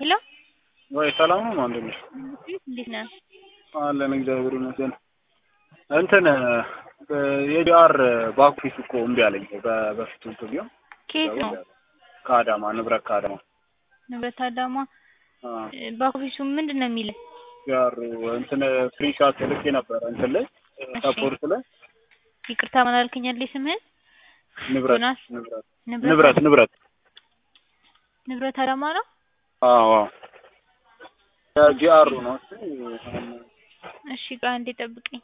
ሄሎ ወይ ሰላም ነው ወንድሜ? እንዴት ነህ? አለን እግዚአብሔር ይመስገን። እንትን የዲአር ባኩፊስ እኮ እምቢ አለኝ። በ- በፊቱ እንትን ቢሆን ከየት ነው? ከአዳማ ንብረት ከአዳማ ንብረት አዳማ። አ፣ ባኮፊሱ ምንድን ነው የሚለው? ዲአር እንትን ስክሪንሻት ልኬ ነበረ እንትን ላይ ሰፖርት ላይ ይቅርታ ምን አልከኝ? ያለኝ ስምህን ንብረት ዮናስ? ንብረት ንብረት ንብረት ንብረት ንብረት አዳማ ነው። አዎ ዲአር ነው እሱ። እሺ ቆይ አንዴ ጠብቀኝ።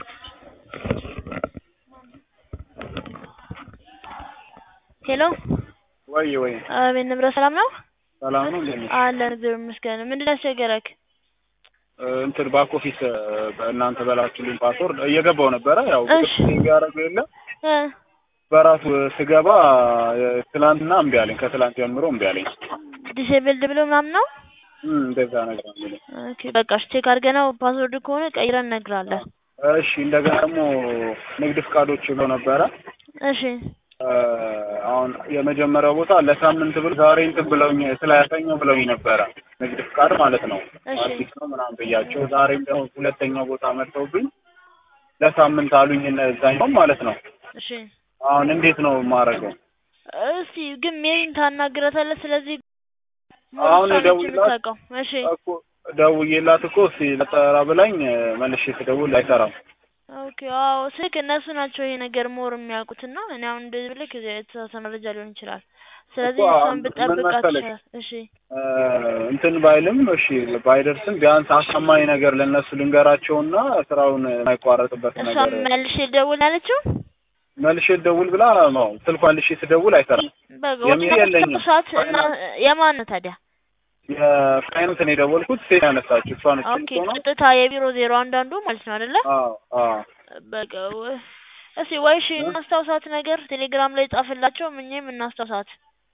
ሄሎ ወይ ወይ አቤት ንብረት ሰላም ነው ሰላም ነው እንዴት ነሽ? አለን እግዚአብሔር ይመስገን ምንድን ነው ያስቸገረክ እንትን ባክ ኦፊስ እናንተ በላችሁልኝ ፓስወርድ እየገባው ነበረ ያው እሺ። ያደረገው የለ እ በራሱ ስገባ ትላንትና እምቢ አለኝ። ከትላንት ጀምሮ እምቢ አለኝ። ዲሴብልድ ብሎ ምናምን ነው እም እንደዛ ነገር ነው የሚለኝ። ኦኬ በቃ እሺ ቼክ አድርገነው ፓስወርድ ከሆነ ቀይረን እነግርሃለን እሺ እንደገና ደግሞ ንግድ ፍቃዶች ብሎ ነበረ እሺ እ አሁን የመጀመሪያው ቦታ ለሳምንት ብሎ ዛሬ እንትን ብለውኝ ስላያሰኘው ብለውኝ ነበረ ንግድ ፍቃድ ማለት ነው እሺ። አዲስ ነው ምናምን ብያቸው ዛሬም ደግሞ ሁለተኛው ቦታ መጥተውብኝ ለሳምንት አሉኝ እነዛኛው ማለት ነው እሺ አሁን እንዴት ነው የማደርገው እስቲ ግን ሜሪን ታናግረታለህ ስለዚህ አሁን እሷ ነች ደውዬላት የምታውቀው እሺ እኮ ደውዬላት እኮ እስኪ ለጠራ ብላኝ መልሼ ስደውል አይሰራም ኦኬ አዎ ስልክ እነሱ ናቸው ይሄ ነገር ሞር የሚያውቁትና እኔ አሁን እንደዚህ ብልክ የተሳሳተ መረጃ ሊሆን ይችላል ስለዚህ እኮ እሷን አሁን ብጠብቃት ምን መሰለሽ? ይችላል እሺ እ እንትን ባይልም እሺ ባይደርስም ቢያንስ አሳማኝ ነገር ለእነሱ ልንገራቸውና ስራውን የማይቋረጥበት እሷ ነገር መልሼ ደውል ያለችው መልሼ ልደውል ብላ ነው ስልኳ መልሼ ስደውል አይሰራም። በቃ የሚል የለኝም። ሰዓት እና የማን ነው ታዲያ የፋይናንስን የደወልኩት ሴት ያነሳችው እሷ ነች። ኦኬ ሆነ ቀጥታ የቢሮ ዜሮ አንዳንዱ ማለት ነው አይደለ አዎ አዎ በቃ ወ- እስኪ ወይ እሺ እናስታውሳት ነገር ቴሌግራም ላይ ጻፍላቸው ምኝም እናስታውሳት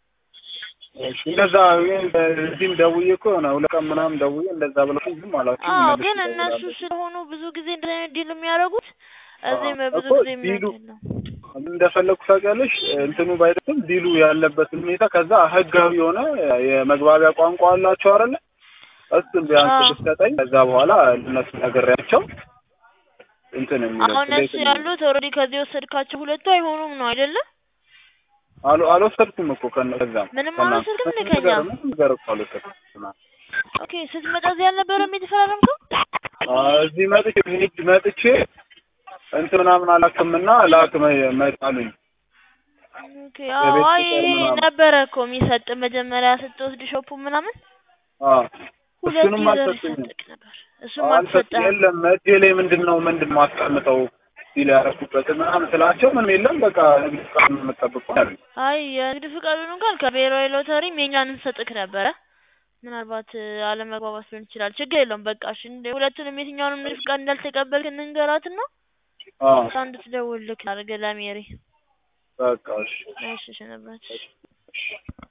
እሺ እንደዛ እዚህም ደውዬ እኮ የሆነ ሁለት ቀን ምናምን ደውዬ እንደዛ ብለው ዝም አላችሁ። አዎ መልሼ ግን እነሱ እደውላለሁ። ስለሆኑ ብዙ ጊዜ እንደዚህ አይነት ዲል የሚያደርጉት እዚህም አዎ፣ ብዙ እኮ ጊዜ ዲሉ የሚያደርጉት እንደፈለግኩ ታውቂያለሽ፣ እንትኑ ባይደርስም ዲሉ ያለበትን ሁኔታ ከዛ ህጋዊ የሆነ የመግባቢያ ቋንቋ አላቸው አይደለ? እሱን ቢያንስ አዎ። ብትሰጠኝ ከዛ በኋላ እነሱ ነግሬያቸው እንትን የሚለው አሁን እነሱ ያሉት ኦልሬዲ ከዚህ የወሰድካቸው ሁለቱ አይሆኑም ነው አይደለ አሉ አልወሰድኩም እኮ ከነ ከዛም ምንም ከእናንተ አልወሰድክም ምንም ከኛ? ነገር ምንም ነገር እኮ አልወሰድኩም። ኦኬ ስትመጣ እዚህ አልነበረም የተፈራረምከው አዎ፣ እዚህ መጥቼ ሄድ መጥቼ እንትን ምናምን አላክምና ላክ መ- መጣሉኝ። ኦኬ አዎ የቤት አይ ቁጥር ይሄ ምናምን። ነበረ እኮ የሚሰጥ መጀመሪያ ስትወስድ ሾፑ ምናምን አዎ ሁለት እሱንም ይዘር አልሰጡኝም። ይሰጥክ ነበር እሱም አልሰጥ አልተሰጠህም የለም እጄ ላይ ምንድን ነው ምንድን ነው አስቀምጠው ሲል ያደረኩበት ምናምን ስላቸው ምንም የለም በቃ ንግድ ፍቃድ ነው የምጠብቀው አሉኝ። አይ የንግድ ፍቃዱን እንኳን ከብሔራዊ ሎተሪ ሜኛን እንሰጥክ ነበረ ምናልባት እ፣ አለመግባባት ሊሆን ይችላል ችግር የለውም በቃ እሺ እንደ ሁለቱንም የትኛውንም ንግድ ፍቃድ እንዳልተቀበልክ እንንገራትና አዎ እሷ እንድትደውልልክ አድርገህ ለሜሪ በቃ እሺ እሺ እሺ ነበር